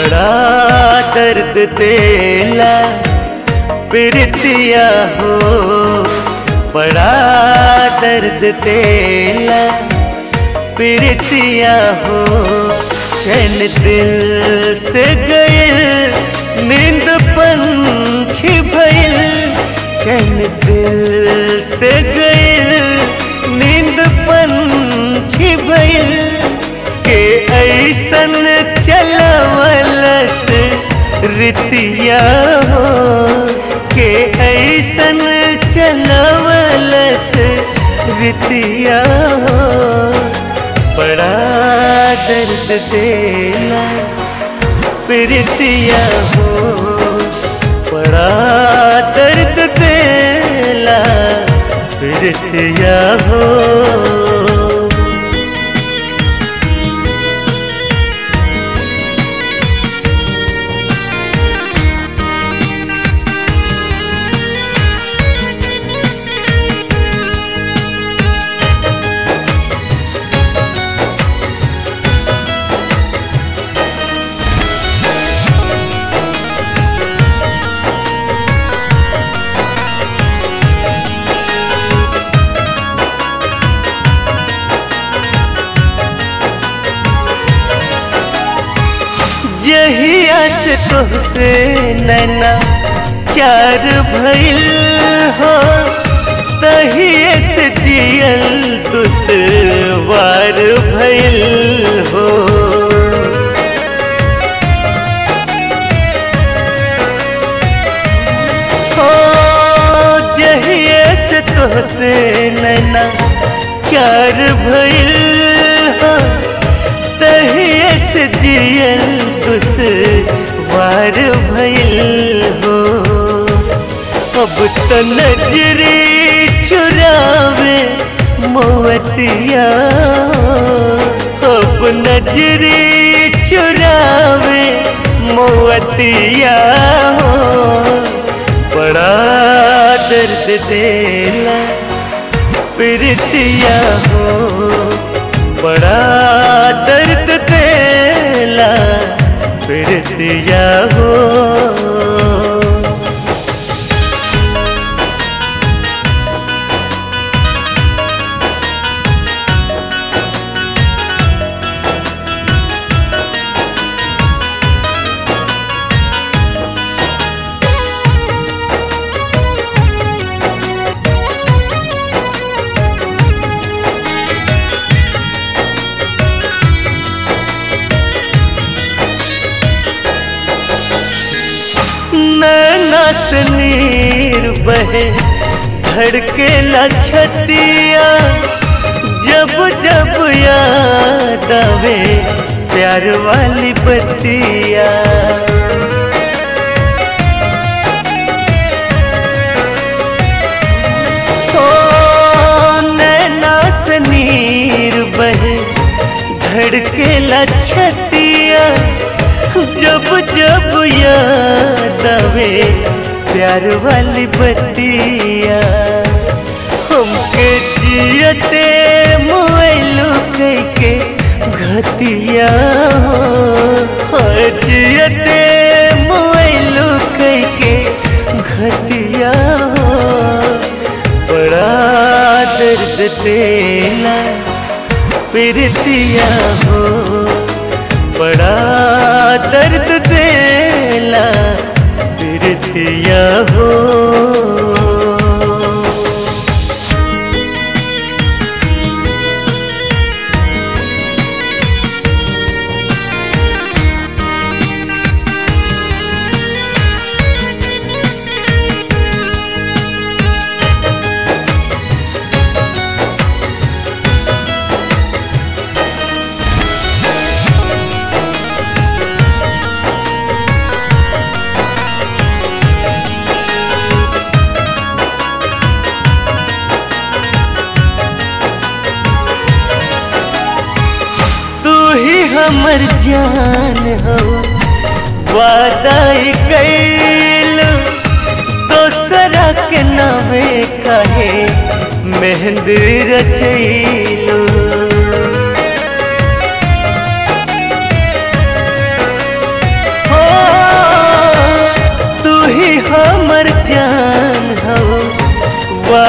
बड़ा दर्द देला प्रीतिया हो बड़ा दर्द देला प्रीतिया हो चैन दिल से गइल नींद पंछी भइल चैन दिल से गइल नींद पंछी भइल के ऐसन चलवलस रितिया हो के ऐसन चलवलस रितिया हो बड़ा दर्द देला प्रीतिया हो बड़ा दर्द देला प्रीतिया हो जहिया से तोहसे नैना चार भइल हो तहिए से जियल दुश्वार भइल हो हो जहिए से तोहसे नैना चार भइल हो तहिए से जियल दुश्वार भइल हो अब तो नजरी चुरावे मोवतिया अब नजरी चुरावे मोवतिया हो बड़ा दर्द देला प्रीतिया हो बड़ा दर्द देला प्रीतिया हो नैना से नीर बहे धड़के लछतिया जब जब याद आवे प्यार वाली बतिया ओ नैना से नीर बहे धड़के लछतिया जब जब याद आवे प्यार वाली बतिया हमके जियते मोबाइलो के घतिया हो जियते मोबाइलो के घतिया हो बड़ा दर्द देला प्रीतिया हो बड़ा दर्द देला प्रीतिया हो तू ही हमर जान हो वादा कैल दोसरा के नामे कहे मेहंदी रचैलू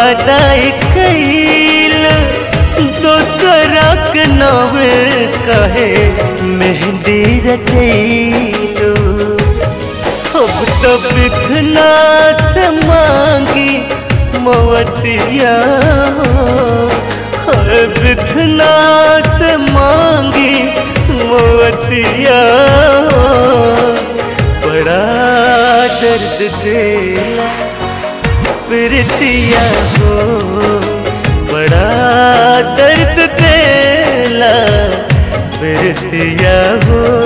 वादाई कैल दोसरा के नावे कहे मेहंदी रचैलो अब तो बिखना से मांगी मवतिया है बिखना से मांगी मवतिया बड़ा दर्द देला प्रीतिया हो बड़ा दर्द देला प्रीतिया हो